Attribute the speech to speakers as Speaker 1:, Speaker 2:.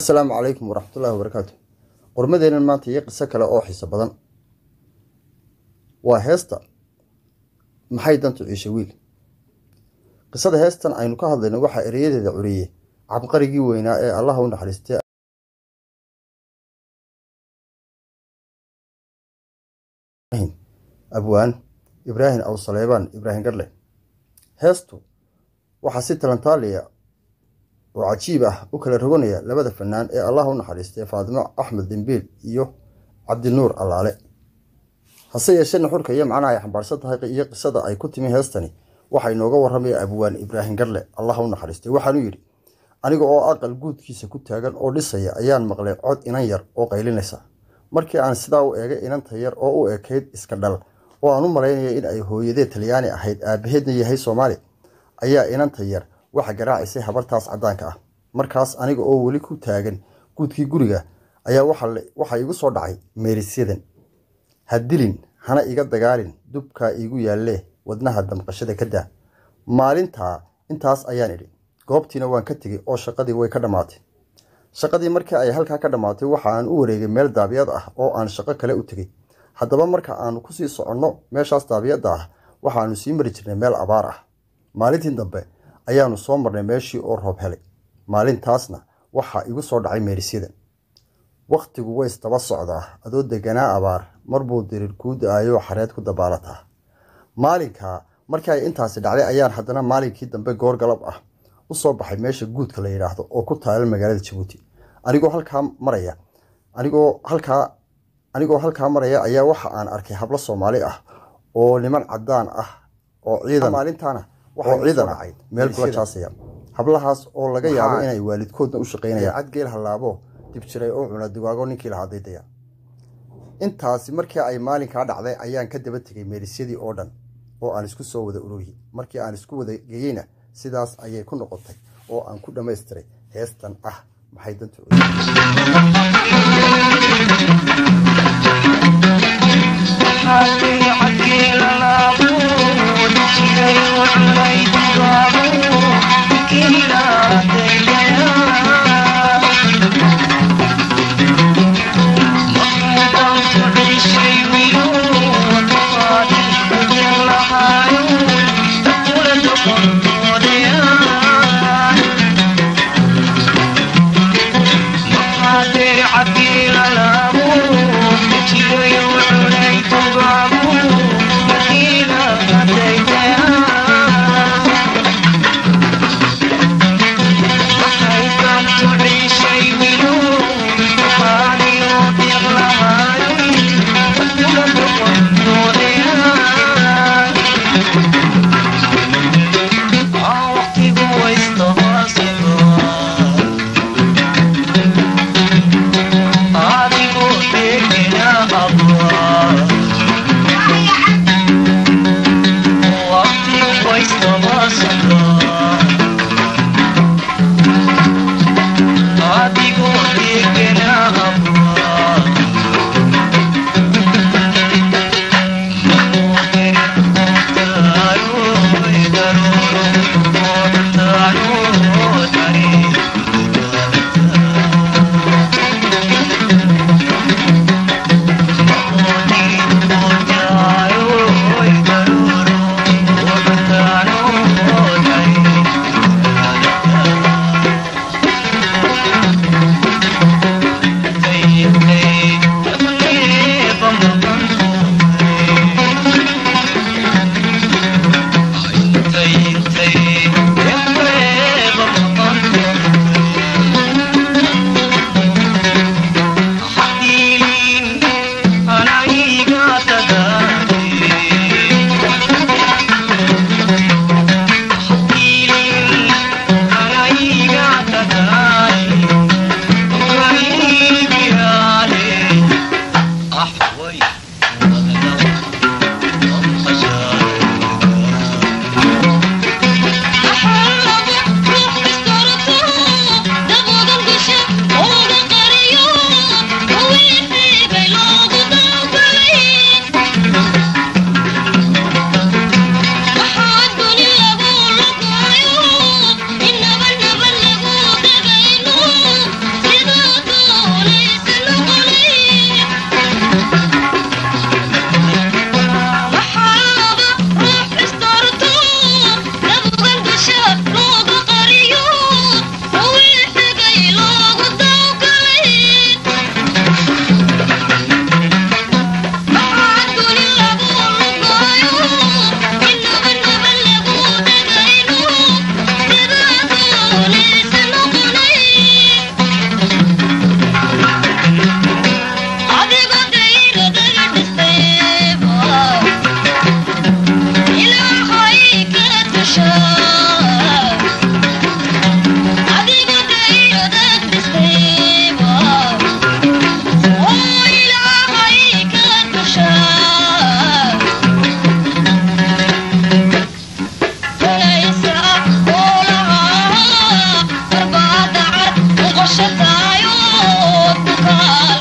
Speaker 1: asalaamu calaykum waraxmatullaahi wabarakaatu qormadeennan maanta iyo qiso kale oo xiiso badan waa heesta maxay dantu ciishe wiil qisada heestan aynu ka hadlayno waxaa ereyadeeda curiyey cabqarigii weynaa ee allaha u naxariistay abwaan ibraahim aw saleebaan ibraahim garle heestu waxaa si talantaaliya oo cajiib ah u kala roganaya labada fanaan ee allah u naxariistay faatimo axmed dembiil iyo cabdinuur allaale hase yeeshee nuxurka iyo macnaha ay xambaarsan tahay iyo qisada ay ku timi heestani waxaa inooga warramaya abwaan ibraahim garle allah u naxariistay waxaanu yidhi aniga oo aqal guudkiisa ku taagan oo dhisaya ayaan maqlay cod inan yar oo qaylinaysa markii aan sidaa u eegay inanta yar oo u ekayd iska dhal oo aan u malaynaya in ay hooyadee talyaani ahayd aabaheedna yahay soomaali ayaa inanta yar waxa garaacisay habartaas caddaanka ah markaas aniga oo weli ku taagan guudkii guriga ayaa waxaa igu soo dhacay meerisyadan ha dilin hana iga dagaalin dubkaa iigu yaallee wadnaha damqashada ka daa maalintaa intaas ayaan idhi goobtiina waan ka tegey oo shaqadii way ka dhammaatay shaqadii markii ay halkaa ka dhammaatay waxa aan u wareegay meel daabiyad ah oo aan shaqo kale u tegey haddaba marka aanu kusii soconno meeshaas daabiyadda ah waxaanu sii mari jirnay meel abaar ah maalintii dambe ayaanu soo marnay meeshii oo roob helay maalintaasna waxaa igu soo dhacay meerisyada wakhtigu ways daba socdaa adoo deganaa abaar marbuu dirir kuu da-aayoo xareed ku dabaalataa maalinkaa markii ay intaasi dhacday ayaan haddana maalinkii dambe goor galab ah u soo baxay meesha guudka la yidhaahdo oo ku taala magaalada jabuuti anigoo halkaa maraya anigoo halkaa anigoo halkaa maraya ayaa waxa aan arkay hablo soomaali ah oo niman caddaan ah oo ciidan maalintaana oo ciidan ahayd meel kula jaasaya hablahaas oo laga yaabo inay waalidkoodna u shaqaynayaan cadgeel hallaabo dib jiray oo cuna dugaago ninkii lahaa daydaya intaasi markii ay maalinkaa dhacday ayaan ka daba tegay meerisyadii oo dhan oo aan isku soo wada ururiyey markii aan isku wada geeyeyna sidaas ayay ku noqotay oo aan ku dhammaystiray heestan ah maxay dantu
Speaker 2: Bye.